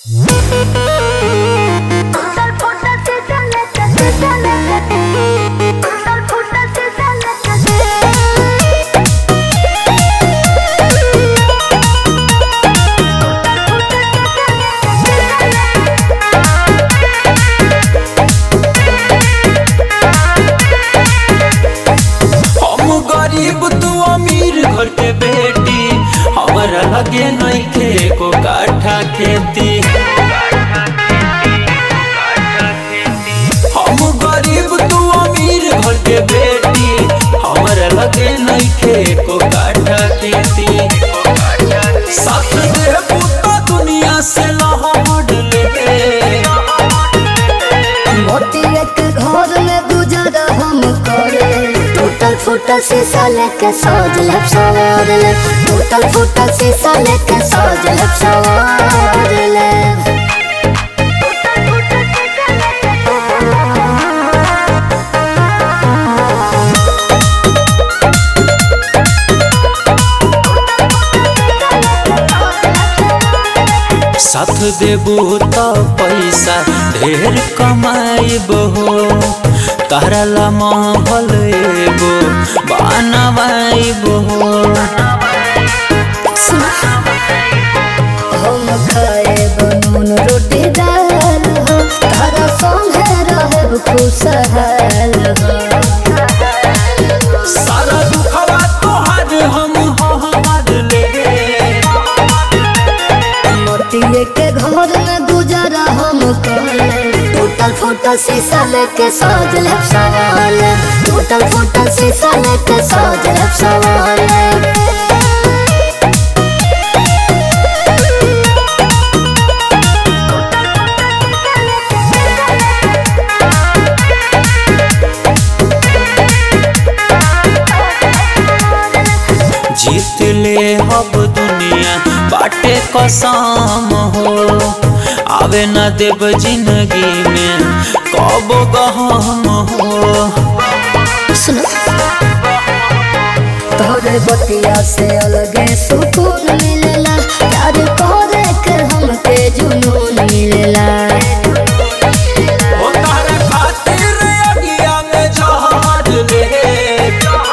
हम गरीब तू अमीर घर के बेटी हमरा लगे नइखे को काठा खेती हम गरीब तू अमीर घर के बेटी हमरा लगे नइखे को काठा खेती साथ दे पुता दुनिया से लहड़ ले मोतिया के घर में गुजारा हम करे टूटल फूटल शीशा लेके सज ले सवार ले टूटल फूटल शीशा लेके सज ले सवार ले साथ देबू तो पैसा ढेर कमाइब हो तारा ला महल एगो बनवाइब हो हम खाए बनून रोटी दाल हो तारा संगे रहे खुशहाल हो सारा दुखवा तोहार हम हमार ले मोतिये के घर में गुजारा हम करे टूटल फूटल शीशा लेके सज ले सवाल टूटल फूटल शीशा लेके सज ले सवाल जीत ले हब दुनिया बाटे कसम हो आवे न देव जिंदगी में कब गहम हो सुनो तोरे बतिया से अलगे सुकून मिलेला प्यार करे के हमके जुनून मिलेला ओ तारे खातिर अगिया में जहाज ले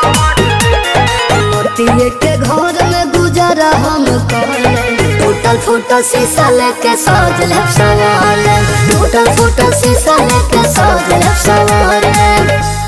मोतिये के घर में गुजारा हम करे टूटल फूटल शीशा लेके सज ले सवाल टूटल फूटल शीशा लेके सज ले सवाल